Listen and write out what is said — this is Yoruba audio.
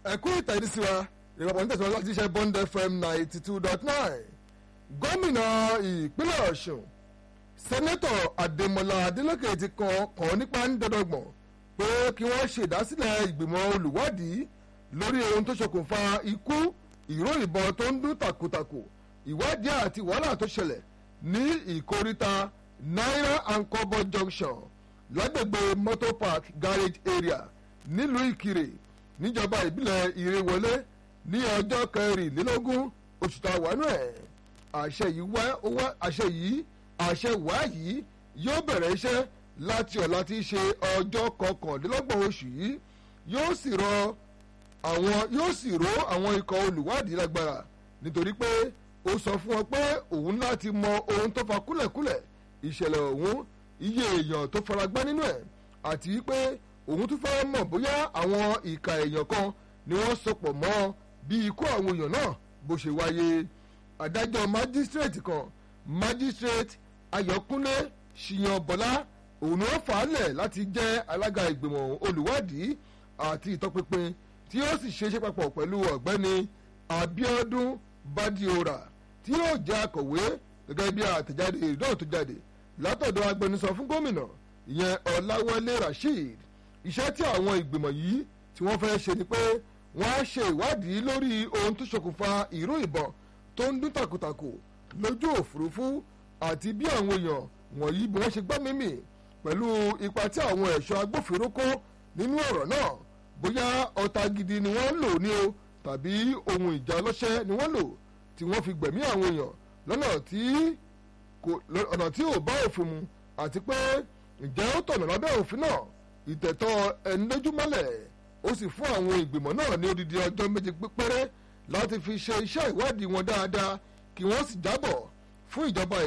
ẹ̀kú ìtẹ̀sí wa ìrọ̀pọ̀ ní tẹ̀síwájú láti ṣe bond fm ninety two dot nine gómìnà ìpínlẹ̀ ọ̀ṣun sẹ́nẹ́tọ̀ adémọlá adélèké ti kàn kàn nípa ń dọ́dọ̀gbọ̀n pé kí wọ́n ṣèdásílẹ̀ ìgbìmọ̀ olùwádìí lórí ohun tó ṣokùnfà ikú ìró ìbọn tó ń dún tàkùtàkù ìwádìí àti wàhálà tó ṣẹlẹ̀ ní ìkóríta naira and kobo junction lágbègbè motor park garage area nílùú ìkirè níjọba ìbílẹ̀ ìrèwọlé ní ọjọ́ kẹrìnlélógún oṣù tá a wà nù ẹ̀ àṣẹ yìí wá wá àṣẹ yìí àṣẹ wá yìí yóò bẹ̀rẹ̀ iṣẹ́ láti ọ̀la tí í ṣe ọjọ́ kọkàndínlọ́gbọ̀n oṣù yìí yóò sì rọ àwọn yóò sì ró àwọn ikọ̀ olùwádìí lágbára nítorí pé ó sọ fún wọn pé òun láti mọ ohun tó fa kúlẹ̀kúlẹ̀ ìṣẹ̀lẹ̀ ọ̀hún iye èèyàn tó faragbá nínú ẹ̀ àti pé òun tún fẹ́ mọ̀ bóyá àwọn ìka èèyàn kan ni wọ́n sopọ̀ mọ́ bí ikú àwọn èèyàn náà bó ṣe wáyé adájọ́ májísírèètì kan májísírèètì ayọ̀kúnlé ṣìyànbọ́lá òun ni wọ́n fà á lẹ̀ láti jẹ́ alága ìgbìmọ̀ olùwádìí àti ìtọpinpin tí yóò sì ṣeéṣe papọ̀ pẹ̀lú ọ̀gbẹ́ni abiodun badiora tí yóò jẹ́ akọ̀wé gẹ́gẹ́ bí àtẹ̀jáde ìdánwò tó jáde látọ̀dọ̀ agbẹnusọ fún gómìnà ìyẹn ọ̀làwálé rasheed iṣẹ́ tí àwọn ìgbìmọ̀ yìí tí wọ́n fẹ́ ṣe ni pé wọ́n á ṣe ìwádìí lórí ohun tó ṣokùnfà ìró ìbọn tó ń dún tàkùtàkù lójú òfurufú àti bí àwọn èèyàn wọ̀nyí bí wọ́n ṣe gbọ́ mímì pẹ̀lú ipa tí àwọn ẹ̀ṣọ́ agbófinró kó nínú ọ̀rọ̀ náà bóyá ọta gidi ni wọ́n lò ní o tàbí ohun ìjà ọlọ́ṣẹ́ ni wọ́n lò tí wọ́n fi gbẹ̀mí àwọn èèyàn lọ́nà tí kò ọ̀nà tí ò bá òfin mu àti pé ǹjẹ́ ó tọ̀nà lábẹ́ òfin náà ìtẹ̀tọ́ ẹni lójúmọ́lẹ̀ ó sì fún àwọn ìgbìmọ̀ náà ní odidi ọjọ́ méje péré láti fi ṣe iṣẹ́ ìwádìí wọn dáadáa kí wọ́n sì jábọ̀ fún ìjọba